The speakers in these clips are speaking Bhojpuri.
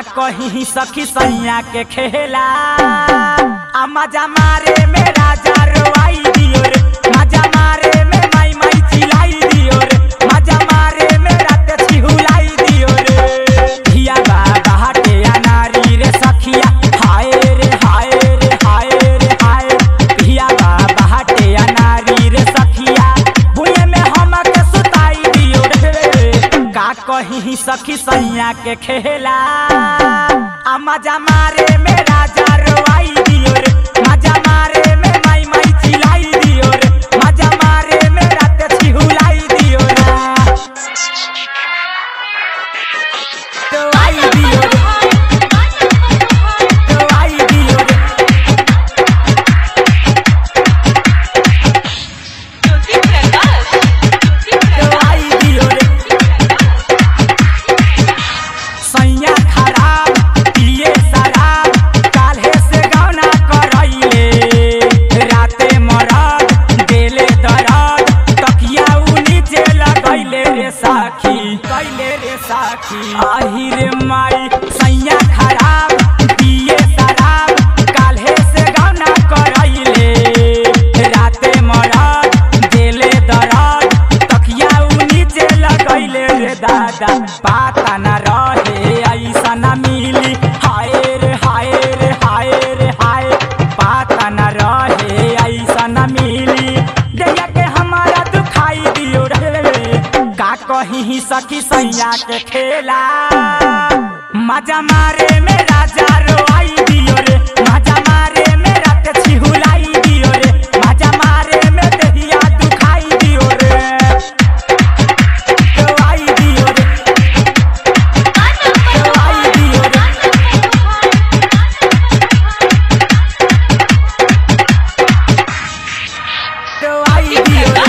कहीं सखी सैया के खेला आ मजा मारे में राजा रोवाई दियो रे मजा मारे में माई माई चिल्लाई दियो रे मजा मारे में रात छिहुलाई दियो रे धिया बाबा हटे अनारी रे सखिया हाय रे हाय रे हाय रे हाय धिया बाबा हटे अनारी रे सखिया भुए में हम के सुताई दियो रे का कहीं सखी सैया के खेला आ मजा मारे में राजा रोवाई दियो रे मजा मारे में माई माई चिल्लाई दियो रे मजा मारे में रात छिहुलाई दियो रे तो आई दियो रे तो आई दियो रे ज्योति प्रकाश ज्योति तो आई दियो रे सैया खराब पिए शराब काल्हे से गौना करैले राते मरद देले दरद तकिया उ नीचे लगैले रे साखी कैले रे साखी आही रे माई सैया खराब पिए शराब काल्हे से गौना करैले राते मरद देले दरद तकिया उ नीचे लगैले रे दादा पाता न रहे ऐसा न मिली हाय रे हाय रे हाय रे हाय पाता न रहे ऐसा न मिली दैया के हमारा दुखाई दियो रे का कहीं सखी सैया के खेला मजा मारे में राजा रोआई दियो रे मजा मारे में रात छिहुलाई दियो रे मजा मारे में दहिया दुखाई दियो रे रोआई दियो रे रोआई दियो रे रोआई दियो रे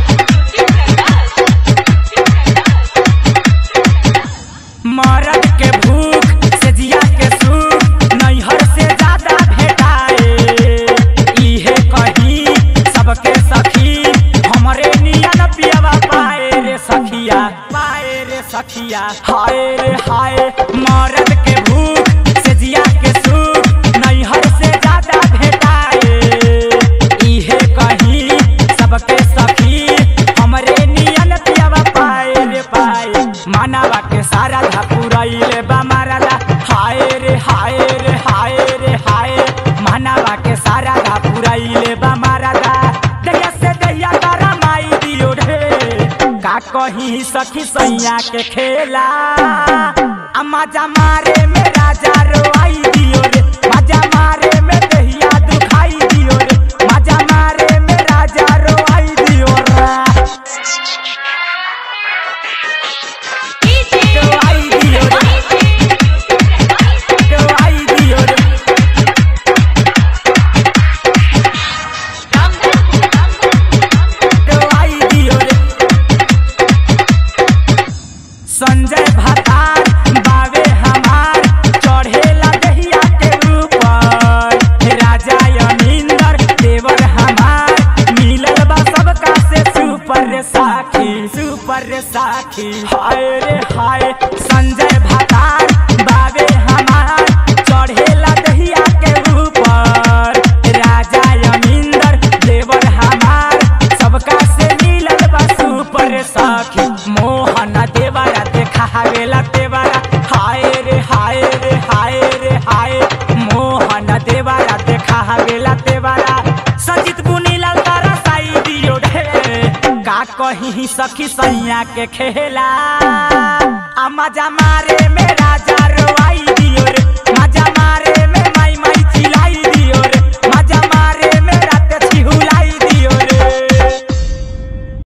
मरद के भूख से जिया के सुख नैहर से ज्यादा भेटाए इहे कही सबके सखी हमरे नियन पियवा पाए रे सखिया पाए रे सखिया हाय रे हाय मरद के भूख से जिया के सुख नैहर से ज्यादा भेटाए इहे कही सबके सखी हमरे नियन पियवा पाए रे पाए मानवा के सारा धपुरैले बा मारला हाय रे हाय रे हाय रे हाय मानवा के सारा धपुरैले बा मारला दैया से दैया करमाई दियो रे का कहीं सखी सैया के खेला आ मजा मारे में राजा रोआई दियो रे मजा मारे में दहिया दुखाई दियो रे मजा मारे में राजा रोआई दियो रे तो आई दियो रे तो आई दियो रे तो आई दियो रे संजय भतार बावे हमार चढ़ेला दहिया के ऊपर राजा यमींदर देवर हमार मिलल बा सबका से सुपर रे साखी सुपर रे साखी हाय रे हाय संजय भतार बावे हमार चढ़ेला दहिया के ऊपर राजा यमींदर देवर हमार सबका से मिलल बा सुपर रे साखी मोहन देवरा देखावेला देवरा हाय रे हाय रे हाय रे हाय मोहन देवरा देखावेला देवरा सजित बुनीला तारा साई दियो रे का कहीं सखी सैया के खेला आ मजा मारे में राजा रोआ